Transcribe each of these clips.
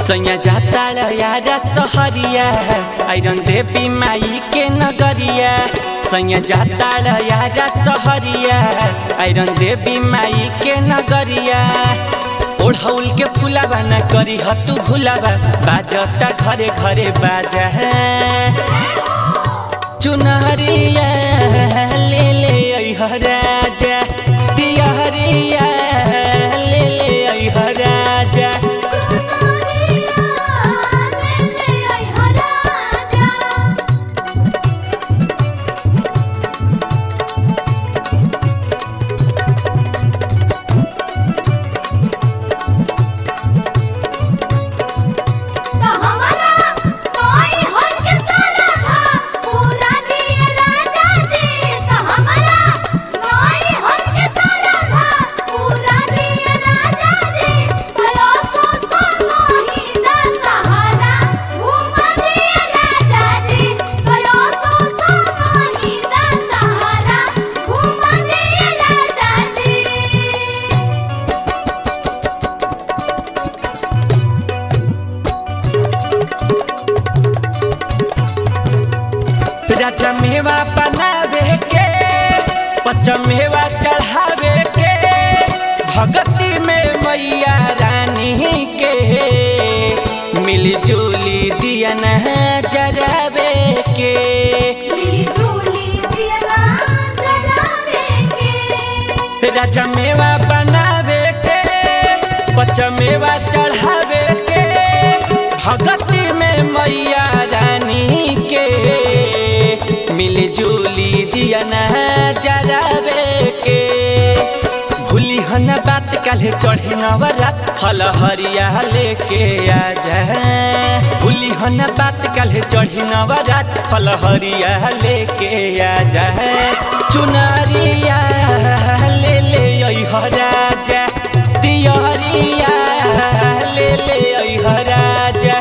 सैया जाता यारा सहरिया आइरन देवी माई के नगरिया सैया जाता यारा सहरिया आइरन देवी माई के नगरिया ओढ़ौल के फुलावा न करी हतु भुलावा बाजता घरे घरे बाजा चुनहरिया ले ले अइह राजा दियहरिया ले ले अइह राजा राजा मेवा बनावे के पचमेवा चढ़ावे के भगती में मैया रानी के मिलजुली दिया न जरावे के राजा मेवा बनावे के पचमेवा चढ़ावे के भगती में मैया रानी के मिलजुली दिया न जरावे के भूली हन बात काले चढ़ी नवरात फल हरिया लेके आ जा भूली हन बात काले चढ़ी नवरात फल हरिया लेके आ जा चुनरिया ले ले अइह राजा दियरिया ले ले अइह राजा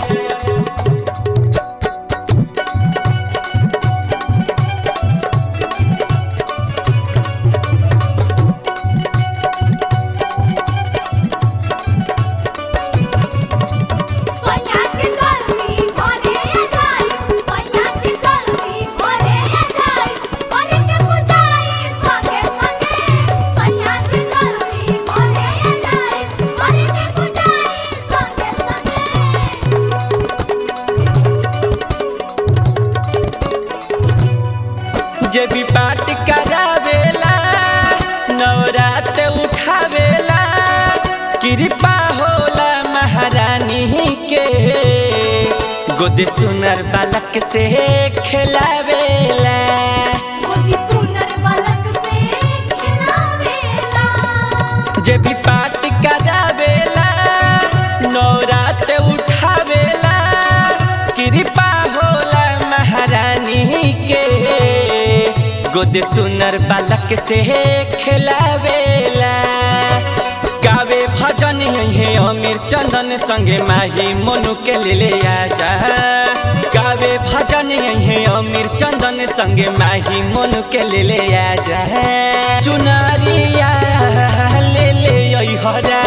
जे भी पाठ करावेला नवरात उठावेला कृपा होला महारानी के गोद सुनर बालक से खेलावेला जे भी पाठ करावेला नवरात उठावेला कृपा होला महारानी के गोद सुनर बालक से खेलावेला गावे भजन है अमीर चंदन संगे माही मनु के ले आजा गावे भजन है अमीर चंदन संगे माही मनु के ले आजा चुनरिया ले ले अइह